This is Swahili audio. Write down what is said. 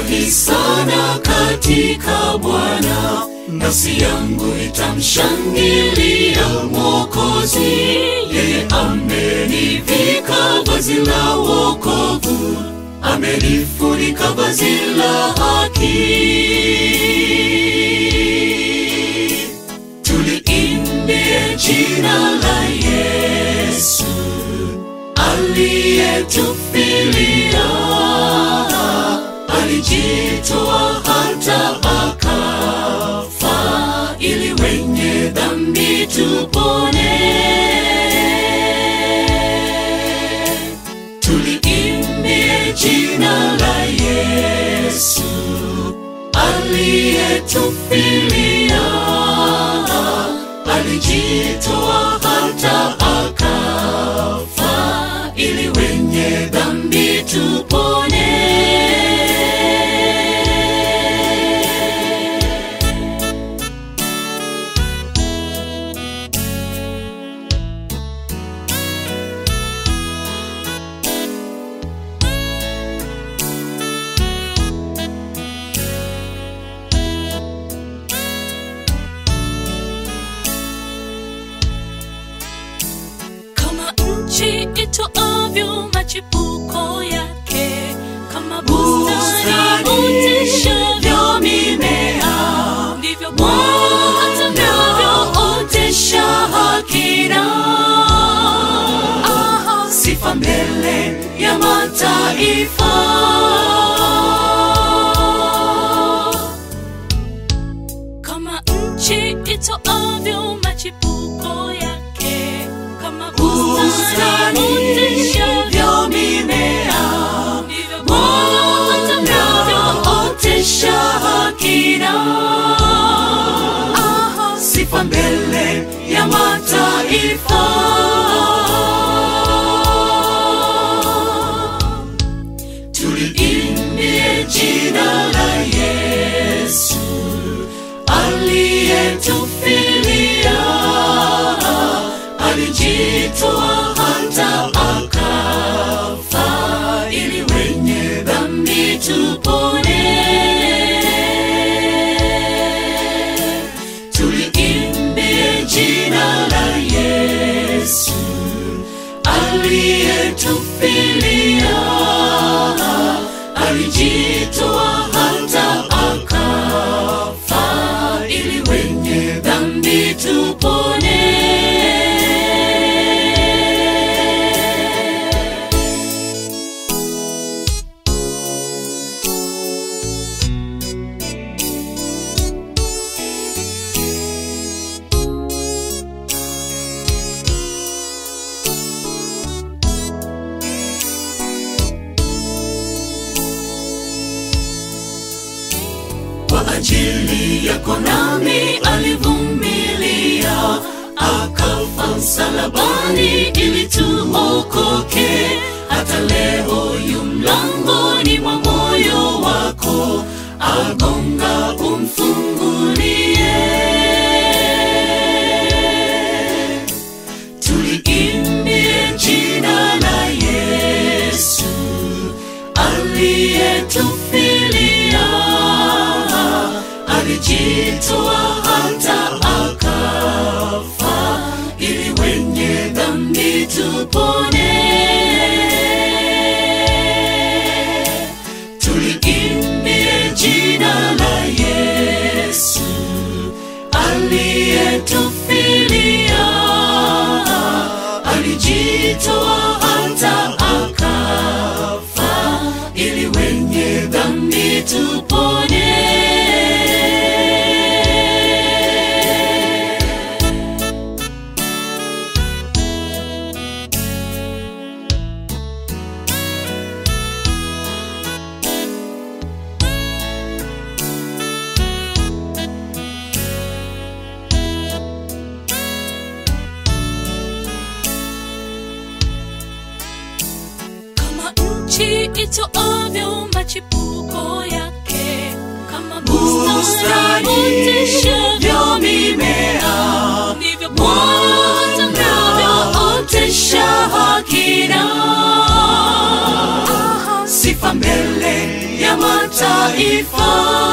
nimefurahi sana katika Bwana, nafsi yangu itamshangilia Mwokozi. Yeye amenivika vazi la wokovu, amenifunika vazi la haki. Tuliimbie jina la Yesu aliyetufilia, alijitoa hata akafa, ili wenye dhambi tupone. Tuliimbie jina la Yesu aliyetufilia, alijitoa hata akafa, ili wenye dhambi tupone. kama nchi itoavyo machipuko yake, kama bustani oteshavyo mimea, ndivyo Bwana atakavyootesha haki na Sifa mbele ya mataifa, kama nchi itoavyo machipuko yake, kama bustani bustani oteshavyo mimea, ndivyo Bwana atakavyootesha haki na sifa mbele ya mataifa. Tuliimbie jina la Yesu aliyetufilia, alijitoa hata akafa, ili wenye dhambi tupone. Tuliimbie jina la Yesu aliyetufilia, alijitoa hata akafa, ili wenye dhambi tupone. kwa ajili yako nami alivumilia, akafa msalabani ili tuokoke. Hata leo yu mlangoni mwa moyo wako, agonga umfungulie. Tuliimbie jina la Yesu aliyetufilia, alijitoa hata akafa, ili wenye dhambi tupone. Tuliimbie jina la Yesu aliyetufilia, alijitoa hata akafa, ili wenye dhambi tupone. kama nchi itoavyo machipuko yake, kama Bustani bustani oteshavyo mimea, ndivyo Bwana atakavyootesha haki na sifa mbele ya mataifa. sifa